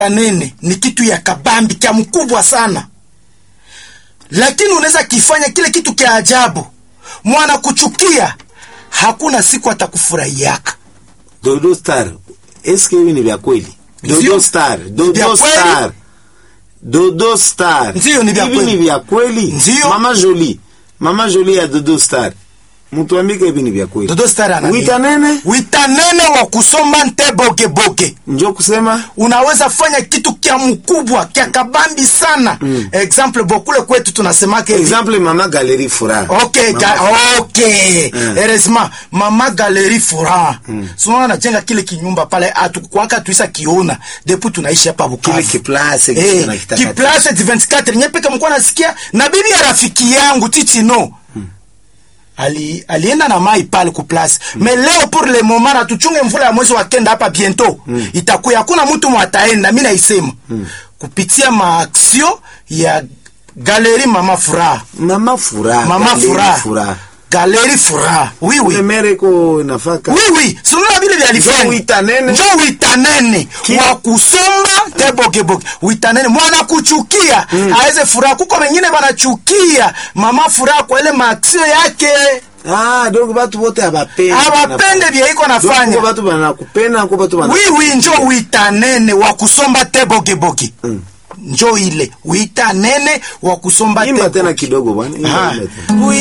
nene ni kitu ya kabambi kya mkubwa sana, lakini unaweza kifanya kile kitu kya ajabu, mwana kuchukia, hakuna siku atakufurahiaka. Dodo Star, eske hivi ni vya kweli? Ndio. Dodo Star, Vya Dodo kweli? Star, Dodo Star. Ndio, ni vya Hivi kweli. ni vya kweli? Ndio. Mama Jolie, Mama Jolie ya Dodo Star, mtuambike hivi ni vya kweli? Dodo Star ana Wita nene wita nene wa kusoma nte boge boge njo kusema unaweza fanya kitu kya mkubwa kya kabambi sana mm. Example bokule kwetu tunasemake hivi. exemple Mama Galerie Furaha. Okay, ga, okay. Mm. Heureusement, mama galeri furaha mm. Sinaona najenga kile kinyumba pale atukwaka tuisa kiona depuis tunaishi hapa Bukavu. Kile kiplace Eh, kitu na kitaka- kiplace 24 nyepeke mko nasikia na bibi ya rafiki yangu Tichino ali alienda na mai pale ku place mais leo pour le moment na tuchunge mvula ya mwezi wa kenda hapa bientôt itakuya, hakuna mtu mwataenda, mimi naisema kupitia maaksio ya galeri mama furaha Mama Furaha. mama Galerie furaha Furaha. galeri furaha oui oui Ule mere ko nafaka. oui oui sununa vile vya Njo alifanya wita nene. njo wita nene Ki- wa kusomba te boge boge wita nene mwana kuchukia aweze furaha kuko wengine wanachukia mama furaha kwa ile maaksio yake Ah, donc batu bote abapende. abapende vya iko Donc nafanya ko batu banakupenda, ko batu bana. oui oui njo wita nene wa kusomba te boge boge njo ile wita nene wa kusomba te Imba tena kidogo bwana. Imba, Ah. imba tena. Oui.